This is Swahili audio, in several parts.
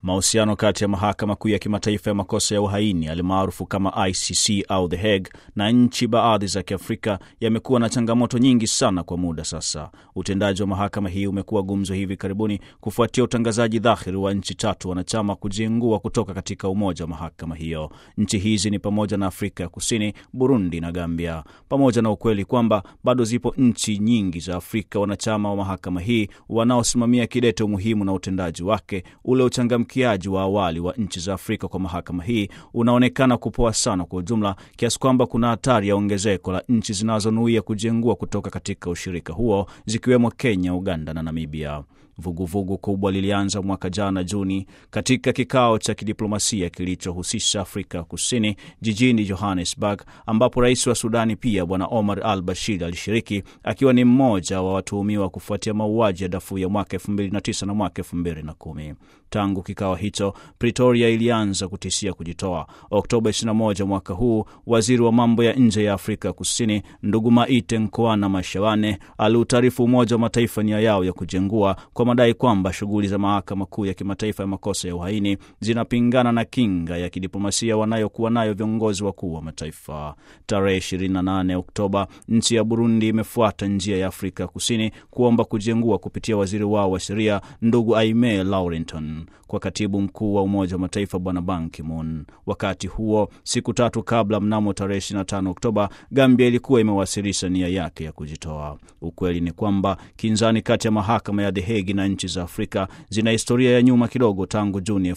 Mahusiano kati ya mahakama kuu ya kimataifa ya makosa ya uhaini alimaarufu kama ICC au The Hague na nchi baadhi za Kiafrika yamekuwa na changamoto nyingi sana kwa muda sasa. Utendaji wa mahakama hii umekuwa gumzo hivi karibuni kufuatia utangazaji dhahiri wa nchi tatu wanachama kujiengua kutoka katika umoja wa mahakama hiyo. Nchi hizi ni pamoja na Afrika ya Kusini, Burundi na Gambia, pamoja na ukweli kwamba bado zipo nchi nyingi za Afrika wanachama wa mahakama hii wanaosimamia kidete umuhimu na utendaji wake ule uchangamkiaji wa awali wa nchi za Afrika kwa mahakama hii unaonekana kupoa sana kwa ujumla, kiasi kwamba kuna hatari ya ongezeko la nchi zinazonuia kujengua kutoka katika ushirika huo zikiwemo Kenya, Uganda na Namibia. Vuguvugu vugu kubwa lilianza mwaka jana Juni katika kikao cha kidiplomasia kilichohusisha Afrika Kusini jijini Johannesburg, ambapo rais wa Sudani pia Bwana Omar al Bashir alishiriki akiwa ni mmoja wa watuhumiwa kufuatia mauaji ya Darfur ya mwaka 2009 na mwaka 2010. Tangu kikao hicho, Pretoria ilianza kutishia kujitoa. Oktoba 21 mwaka huu, waziri wa mambo ya nje ya Afrika Kusini ndugu Maite Nkoana Mashawane aliutaarifu Umoja wa Mataifa nia yao ya kujengua kwa madai kwamba shughuli za mahakama kuu ya kimataifa ya makosa ya uhaini zinapingana na kinga ya kidiplomasia wanayokuwa nayo viongozi wakuu wa mataifa. Tarehe 28 Oktoba, nchi ya Burundi imefuata njia ya Afrika Kusini kuomba kujengua kupitia waziri wao wa sheria ndugu Aime Laurenton kwa katibu mkuu wa Umoja wa Mataifa Bwana Ban Ki-moon. Wakati huo, siku tatu kabla, mnamo tarehe 25 Oktoba, Gambia ilikuwa imewasilisha nia yake ya kujitoa. Ukweli ni kwamba kinzani kati ya mahakama ya The Hague na nchi za Afrika zina historia ya nyuma kidogo, tangu Juni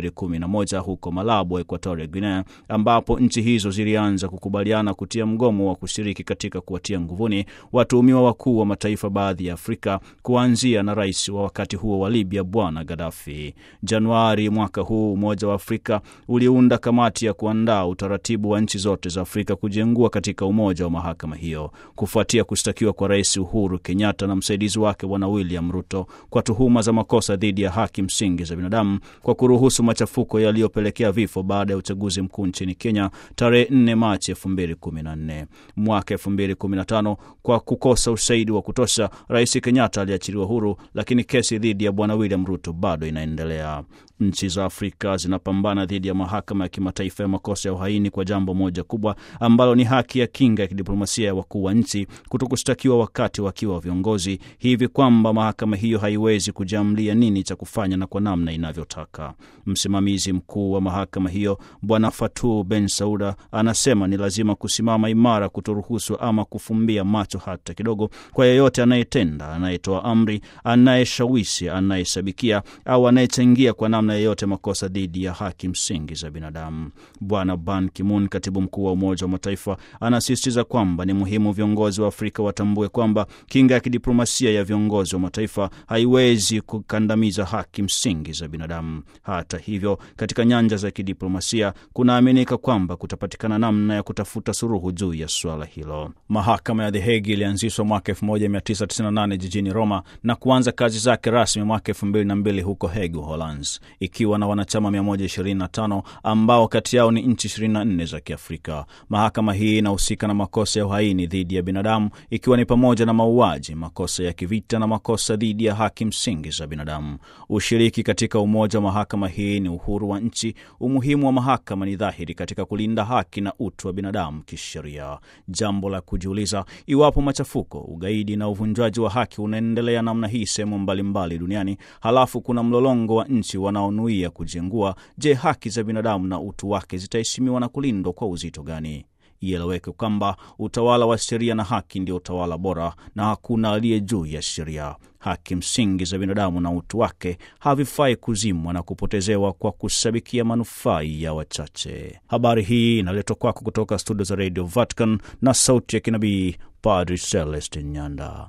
2011 huko Malabo, Equatoria Guinea, ambapo nchi hizo zilianza kukubaliana kutia mgomo wa kushiriki katika kuwatia nguvuni watuhumiwa wakuu wa mataifa baadhi ya Afrika, kuanzia na rais wa wakati huo wa Libya Bwana Gaddafi. Januari mwaka huu Umoja wa Afrika uliunda kamati ya kuandaa utaratibu wa nchi zote za Afrika kujengua katika umoja wa mahakama hiyo kufuatia kushtakiwa kwa Rais Uhuru Kenyatta na msaidizi wake Bwana William Ruto kwa tuhuma za makosa dhidi ya haki msingi za binadamu kwa kuruhusu machafuko yaliyopelekea vifo baada ya uchaguzi mkuu nchini Kenya tarehe 4 Machi 2014. Mwaka 2015 kwa kukosa ushahidi wa kutosha, Rais Kenyatta aliachiliwa huru, lakini kesi dhidi ya Bwana William Ruto bado inaendelea. Nchi za Afrika zinapambana dhidi ya mahakama ya kimataifa ya makosa ya uhaini kwa jambo moja kubwa ambalo ni haki ya kinga ya kidiplomasia ya wakuu wa nchi kutokushtakiwa wakati wakiwa viongozi, hivi kwamba mahakama hiyo haiwezi kujiamlia nini cha kufanya na kwa namna inavyotaka. Msimamizi mkuu wa mahakama hiyo Bwana Fatou Ben Sauda anasema ni lazima kusimama imara, kutoruhusu ama kufumbia macho hata kidogo kwa yeyote anayetenda, anayetoa amri, anayeshawishi, anayesabikia au anayechangia kwa namna yeyote makosa dhidi ya haki msingi za binadamu. Bwana Ban Ki-moon, katibu mkuu wa Umoja wa Mataifa, anasisitiza kwamba ni muhimu viongozi wa Afrika watambue kwamba kinga ya kidiplomasia ya viongozi wa mataifa haiwezi kukandamiza haki msingi za binadamu. Hata hivyo, katika nyanja za kidiplomasia kunaaminika kwamba kutapatikana namna ya kutafuta suluhu juu ya suala hilo. Mahakama ya The Hague ilianzishwa mwaka 1998 jijini Roma na kuanza kazi zake rasmi mwaka 2002 huko Hague, Uholanzi, ikiwa na wanachama 125 ambao kati yao ni nchi 24 za Kiafrika. Mahakama hii inahusika na makosa ya uhaini dhidi ya binadamu ikiwa ni pamoja na mauaji, makosa ya kivita na makosa dhidi ya haki msingi za binadamu. Ushiriki katika umoja wa mahakama hii ni uhuru wa nchi. Umuhimu wa mahakama ni dhahiri katika kulinda haki na utu wa binadamu kisheria. Jambo la kujiuliza, iwapo machafuko, ugaidi na uvunjwaji wa haki unaendelea namna hii sehemu mbalimbali duniani, halafu kuna mlolongo wa nchi wanaonuia kujengua, je, haki za binadamu na utu wake zitaheshimiwa na kulindwa kwa uzito gani? Ieleweke kwamba utawala wa sheria na haki ndio utawala bora na hakuna aliye juu ya sheria. Haki msingi za binadamu na utu wake havifai kuzimwa na kupotezewa kwa kusabikia manufaa ya wachache. Habari hii inaletwa kwako kutoka studio za Radio Vatican na sauti ya kinabii Padri Celestin Nyanda.